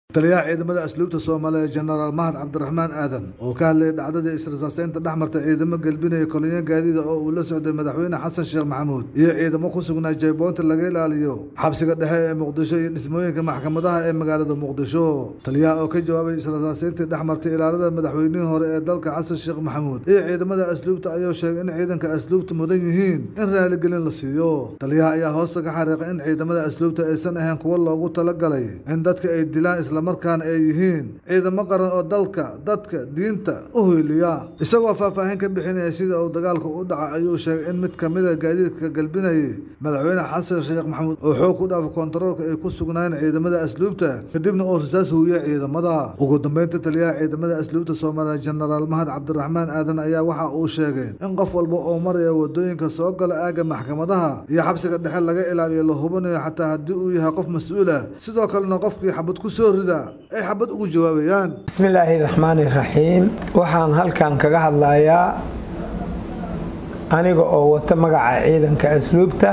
taliyaha ciidamada asluubta soomaaliya jenaraal mahad cabdiraxmaan aadan oo ka hadlayay dhacdadii israsaaseynta dhex martay ciidamo gelbinaya kolonyo gaadiida oo uu la socday madaxweyne xasan sheekh maxamuud iyo ciidamo ku sugnaa jayboonta laga ilaaliyo xabsiga dhexe ee muqdisho iyo dhismooyinka maxkamadaha ee magaalada muqdisho taliyaha oo ka jawaabay israsaaseyntii dhex martay ilaalada madaxweynihii hore ee dalka xasan sheekh maxamuud iyo ciidamada asluubta ayuu sheegay in ciidanka asluubta mudan yihiin in raaligelin la siiyo taliyaha ayaa hoosta ka xariiqay in ciidamada asluubta aysan ahayn kuwo loogu talagalay in dadka ay dilaan islamarkaana ay yihiin ciidamo qaran oo dalka dadka diinta u hoyliya isagoo faahfaahin ka bixinaya sida uu dagaalka u dhaca ayuu sheegay in mid kamida gaadiidka galbinayay madaxweyne xasan sheekh maxamuud oo xoog ku dhaafa koontaroolka ay ku sugnaayeen ciidamada asluubta kadibna uu rasaas huuyay ciidamada ugu dambeynta taliyaha ciidamada asluubta soomaaliya jenaraal mahad cabdiraxmaan aadan ayaa waxa uu sheegay in qof walba oo maraya wadooyinka soo gala aagga maxkamadaha iyo xabsiga dhexe laga ilaaliyo la hubinayo xataa haddii uu yahay qof mas-uul ah sidoo kalena qofkii xabad ku soo rida ay xabad ugu jawaabayaan bismillaahi raxmaani raxiim waxaan halkan kaga hadlayaa aniga oo wata magaca ciidanka asluubta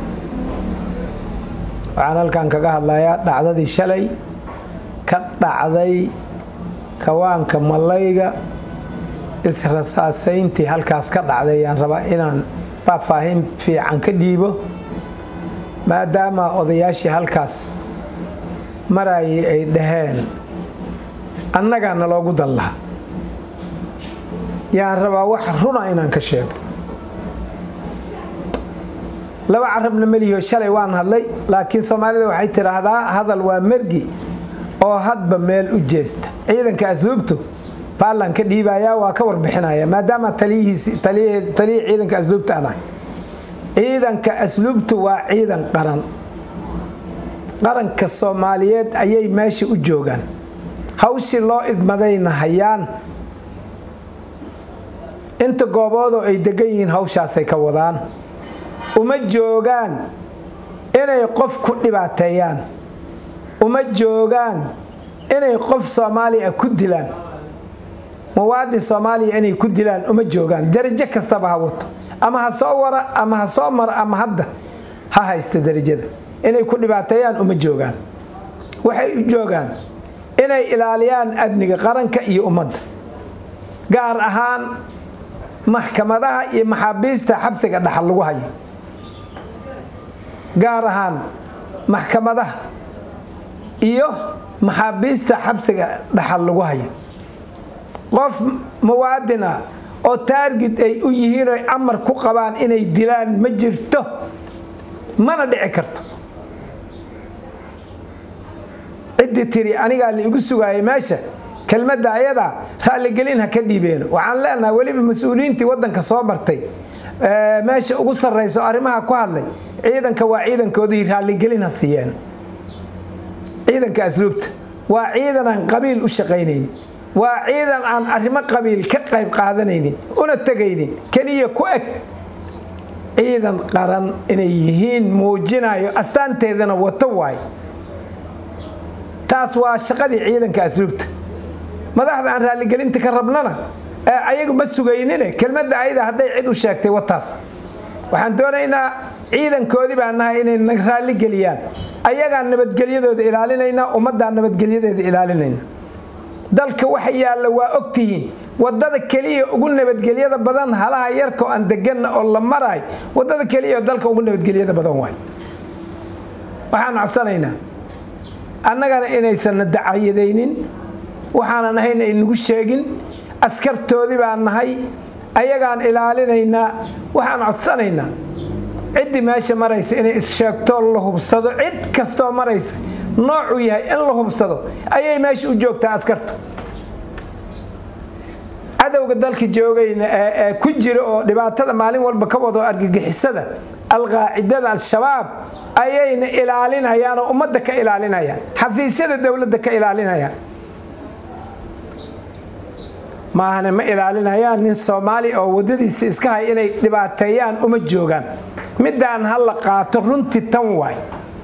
waxaan halkan kaga hadlayaa dhacdadii shalay ka dhacday kawaanka malayga israsaaseyntii halkaas ka dhacday ayaan rabaa inaan faahfaahin fiican ka dhiibo maadaama odayaashii halkaas marayay ay dhaheen annagaa naloogu dan laha yaan rabaa wax runa inaan ka sheego laba carabna melihioo shalay waan hadlay laakiin soomaalida waxay tidhaahdaa hadal waa mergi oo hadba meel u jeesta ciidanka asluubtu faallan ka dhiibayaa waa ka warbixinaya maadaama taliyihii ciidanka asluubta anahay ciidanka asluubtu waa ciidan qaran qaranka soomaaliyeed ayay meesha u joogaan hawshii loo idmadayna hayaan inta gooboodoo ay degan yihiin hawshaasay ka wadaan uma joogaan inay qof ku dhibaateeyaan uma joogaan inay qof soomaaliya ku dilaan muwaadin soomaaliya inay ku dilaan uma joogaan darajo kastaba ha wato ama ha soo wara ama ha soo mara ama hadda ha haysta darajada inay ku dhibaateeyaan uma joogaan waxay u joogaan inay ilaaliyaan amniga qaranka iyo ummadda gaar ahaan maxkamadaha iyo maxaabiista xabsiga dhaxal lagu hayo gaar ahaan maxkamadaha iyo maxaabiista xabsiga dhaxal lagu hayo qof muwaadin ah oo taargid ay u yihiin oy amar ku qabaan inay dilaan ma jirto mana dhici karto ciddii tiri anigaa la igu sugaayay meesha kelmadda ayadaa raalligelin ha ka dhiibeeno waxaan leenahay weliba mas-uuliyiintii waddanka soo martay meesha ugu sarrayso arrimaha ku hadlay ciidanka waa ciidankoodii raalligelin ha siiyeen ciidanka asluubta waa ciidan aan qabiil u shaqaynaynin waa ciidan aan arrimo qabiil ka qayb qaadanaynin una tegaynin keliya ku eg ciidan qaran inay yihiin muujinayo astaanteedana wato waay taas waa shaqadii ciidanka asluubta madaxda aan raalligelinta ka rabnana ayagu ma sugaynine kelmadda ayada hadday cid u sheegtay wataas waxaan doonaynaa ciidankoodii baan nahay inay na raalligeliyaan ayagaan nabadgelyadooda ilaalinaynaa ummaddaan nabadgelyadeeda ilaalinayna dalka waxa yaalla waa ogtihiin wadada keliya ugu nabadgelyada badan halaha yarka oo aan deganna oo la maraay wadada keliya oo dalka ugu nabadgelyada badan waay waxaan codsanaynaa annagana inaysanna dacayadaynin waxaanan ahayna inagu sheegin askartoodii baan nahay ayagaan ilaalinaynaa waxaan codsanaynaa ciddii meesha maraysa inay issheegtoo la hubsado cid kastoo maraysa noocuu yahay in la hubsado ayay meesha u joogtaa askartu cadowga dalka joogayna ee ku jira oo dhibaatada maalin walba ka wado argagixisada alqaacidada al-shabaab ayayna ilaalinayaan oo ummadda ka ilaalinayaan xafiisyada dowladda ka ilaalinayaan maahane ma ilaalinayaan nin soomaali oo wadadiisa iska hay inay dhibaateeyaan uma joogaan midaan ha la qaato runtii tan waay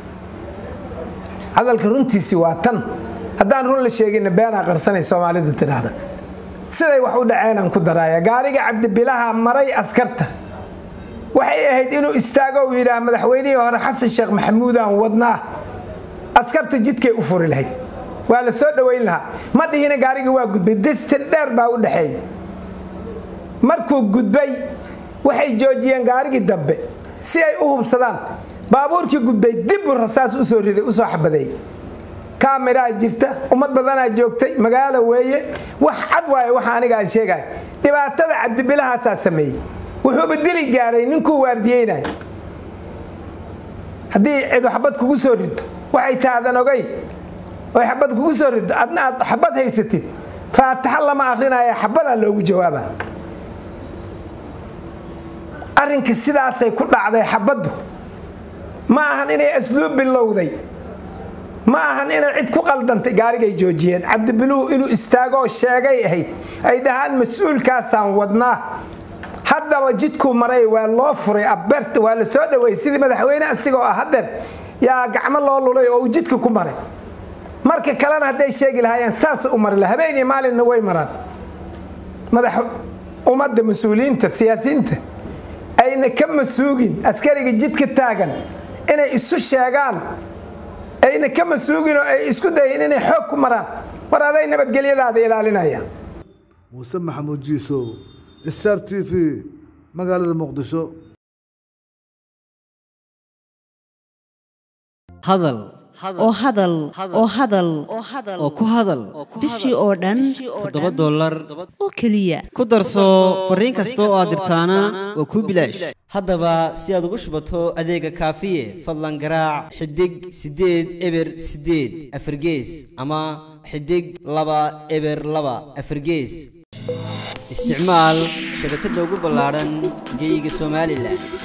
hadalka runtiisi waa tan haddaan run la sheegina beenaa qarsanay soomaalidu tidhaahda siday wax u dhaceenaan ku daraaya gaariga cabdibilaha maray askarta waxay ahayd inuu istaago uu yidhaah madaxweynihii hore xasan sheekh maxamuudaan wadnaa askartu jidkay u furi lahayd waa la soo dhoweyn lahaa ma dhihina gaarigii waa gudbay distin dheer baa u dhexeeya markuu gudbay waxay joojiyeen gaarigii dambe si ay u hubsadaan baabuurkii gudbay dibbuu rasaas usoo riday usoo xabadeeyey kaamiraa jirta ummad badanaa joogtay magaalo weeye wax cad waaye waxa aniga aan sheegay dhibaatada cabdibilahaasaa sameeyey wuxuuba dili gaaray ninkuu waardiyeynay haddii cidu xabad kugu soo rido waxay taadan ogayn oy xabad kugu soo rido adna aad xabad haysatid faataxa lama akrinaya xabadaa loogu jawaaba arrinka sidaasay ku dhacday xabaddu ma ahan inay asluub bilowday ma ahan inay cid ku qaldantay gaarigay joojiyeen cabdibiluhu inuu istaagoo sheegay ahayd ay dhahaan mas-uulkaasaan wadnaa haddaba jidkuu maray waa loo furay abeerta waa la soo dhaweeyey sidii madaxweyne asigoo ah hadeer yaa gacmo loo lulay oo uu jidka ku maray marka kalena hadday sheegi lahaayeen saas u mari la habeen iyo maalinna way maraan madax ummadda mas-uuliyiinta siyaasiyiinta ayna ka masuugin askariga jidka taagan inay isu sheegaan ayna ka masuugin oo ay isku dayin inay xoog ku maraan war aday nabadgelyadaada ilaalinaya muuse maxamuud jiisow star t v magaalada muqdisho hadal oo hadal oo hadal oo ku hadal bishii oo dhan toddoba dollar oo keliya ku darso fariin kasta oo aad dirtaana waa kuu bilaash haddaba si aad ugu shubato adeega kaafiye fadlan garaac xidig siddeed eber siddeed afargees ama xidig laba eber laba afargees isticmaal shabakadda ugu ballaadhan geyga somalilan